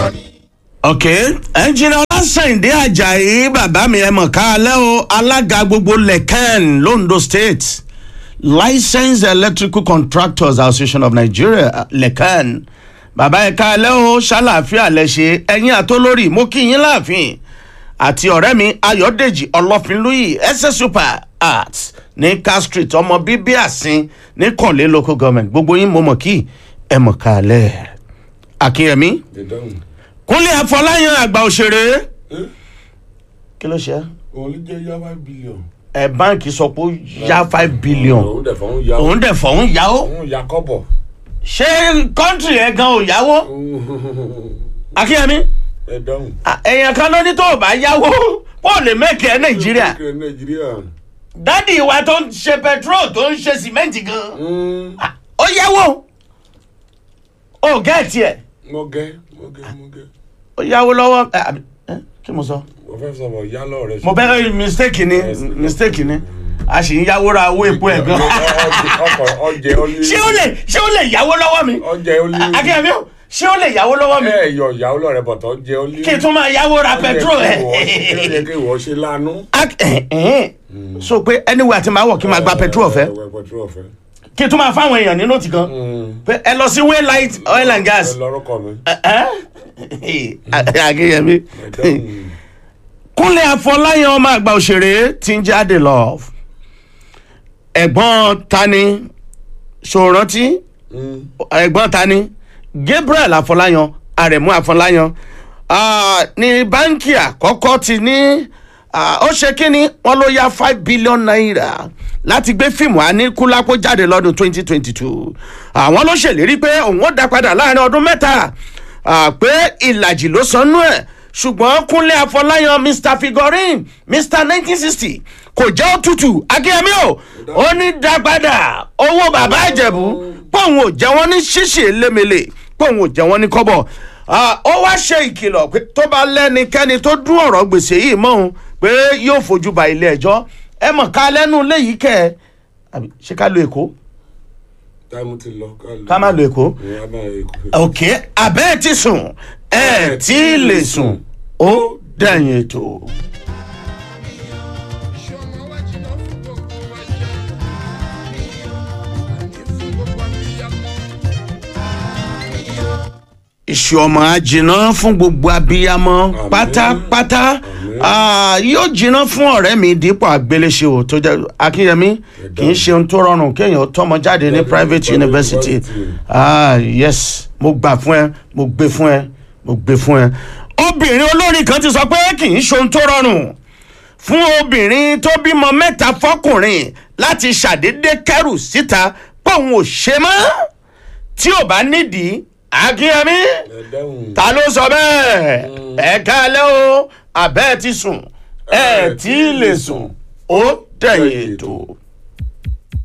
ọ̀rọ̀ ni. ok ẹnjìnà ọlásàndé ajayi bàbá mi ẹ mọ̀ ká alẹ́ o alága gbogbo lẹ́kàn londo state licensed electrical contractors association of nigeria lẹ́kàn bàbá ẹ ká alẹ́ o ṣàlàáfíà lẹ́ṣẹ̀ ẹ̀yìn àtolórí mo kí yín láàfin àti ọ̀rẹ́ mi ayọ̀dèjì ọlọ́finlúyì ss super art ní car street ọmọ bíbí àsín ní kànlé local government gbogbo yín mo mọ̀ kí ẹ mọ̀ ká alẹ́ akínyẹmí ìdáhùn kúnlẹ̀ àfọláyàn àgbà òṣèré Eh? kí ló ṣe òun ló jẹ́ yá five billion. ẹ báǹkì sọ pé ó yá five billion òun dẹ̀ fọ́n yá òun dẹ̀ fọ̀hún yáwó òun yá kọ́bọ̀. ṣé kọ́ńtì ẹ̀ gan ò yáwó akínyẹmí ìdáhùn. à, èèyàn kan ló ní tó o bá yáwó ó lè mẹ́kì ẹ̀ nàìjíríà Kí nàìjíríà. dádì wa tó ń ṣe petrol tó ń ṣe sìmẹ́ǹtì gan Mm, à, ó yáwó ó gẹ́ẹ̀tì ẹ̀ mo gẹ́ mo gẹ́ mo gẹ́. ó yáwó lọ́wọ́ ẹ, àbí, ẹ, kí mo sọ. mo fẹ́ sọ̀rọ̀ yálọ̀ rẹ̀. mo bẹ́ẹ̀ mistake ni Yes. mistake ni a sì ń yáwó ra owó epo ẹ̀ gan. ọkọ̀ ọjẹ́ ó lé. ṣé ó lè ṣé ó lè yáwó lọ́wọ́ mi ọjẹ́ ó lé. akínyẹmí o ṣé ó lè yáwó lọ́wọ́ mi ẹ yọ ìyàwó lọ́rẹ̀ bọ̀tọ̀ ọjẹ́ ó lé. kí n tún máa yáwó ra petrol Ó yẹ ẹ̀. kí ìwọ ṣe lánú. Ak- ẹ̀hìn, ẹ̀hìn. so pé anyway àti máa wọ̀ kí n máa gba petrol ọ̀fẹ́ Ẹ, ẹ, petrol ọ̀fẹ́. kí n tún máa fáwọn èèyàn ní nóòtì kan pé ẹ lọ sí waylight oil and gas ẹ lọ́rọ́kọ̀ mi. akínyẹmí Ìdáhùn. kúnlẹ̀ àfọláyàn ọmọ àgbà òṣèré tí ń jáde love ẹ̀gbọ́n tani ṣòrántí Mm. ẹ̀gbọ́n tani gabriel afọláyan arẹ̀mú afọláyan ah, ní báńkì àkọ́kọ́ ti ní ah, ó ṣe kínní wọn ló yá five billion naira láti gbé fíìmù aníkúlápó jáde lọ́dún twenty twenty two àwọn ló ṣèlérí pé òun ó dá padà láàrin ọdún mẹ́ta ah, pé ìlàjì ló sanú ẹ̀ ṣùgbọ́n kúnlé afọláyan mr figurine mr nineteen sixty kò jẹ́ òtútù akínyẹmí o ó ní dá padà owó bàbá ìjẹ̀bú pòun ò jẹ́ wọ́n ní ṣíṣe lémele pòun ò jẹ́ wọ́n ní kọ́bọ̀ Ah, ó wá ṣe ìkìlọ̀ pé tó bá lẹ́nikẹ́ni tó dún ọ̀rọ̀ gbèsè yìí mọ́ òun pé yóò fojú ba ilé ẹjọ́ ẹ mọ̀ ká lẹ́nu léyìí kẹ́ ẹ àbí ṣé ká lo èkó táìmù ti lọ. ká má lo èkó Ìyá máa èkó. ok abẹ́ ẹ ti sùn ẹ ẹ tí ì lè sùn ó dẹ̀yìn ètò. iṣẹ́ ọmọ wa jìnnà fún gbogbo wa jẹ́. àní fún gbogbo abiyamọ. iṣu ọmọ á jiná fún gbogbo abiyamọ Àmín. pátápátá Àmín. Ah, yóò jiná fún ọ̀rẹ́ mi dípò àgbéléṣe o tó jẹ́ akínyẹmí kì í ṣe ohun tó rọrùn kéèyàn tọmọ jáde ní Jáde ní private private university university. ah yes mo gbà fún ẹ mo gbé fún ẹ mo gbé fún ẹ. obìnrin olórin kan ti sọ pé kì í ṣe ohun tó rọrùn fún obìnrin tó bímọ mẹ́ta fọkùnrin láti ṣàdédé kẹrù síta póun ò ṣe mọ́ tí ò bá nídìí akínyẹmí Ìdáhùn. ta ló sọ bẹ́ẹ̀ ẹ káalẹ́ o àbẹ́ ẹ ti sùn ẹ tí ì lè sùn ó dẹ̀yìn ètò.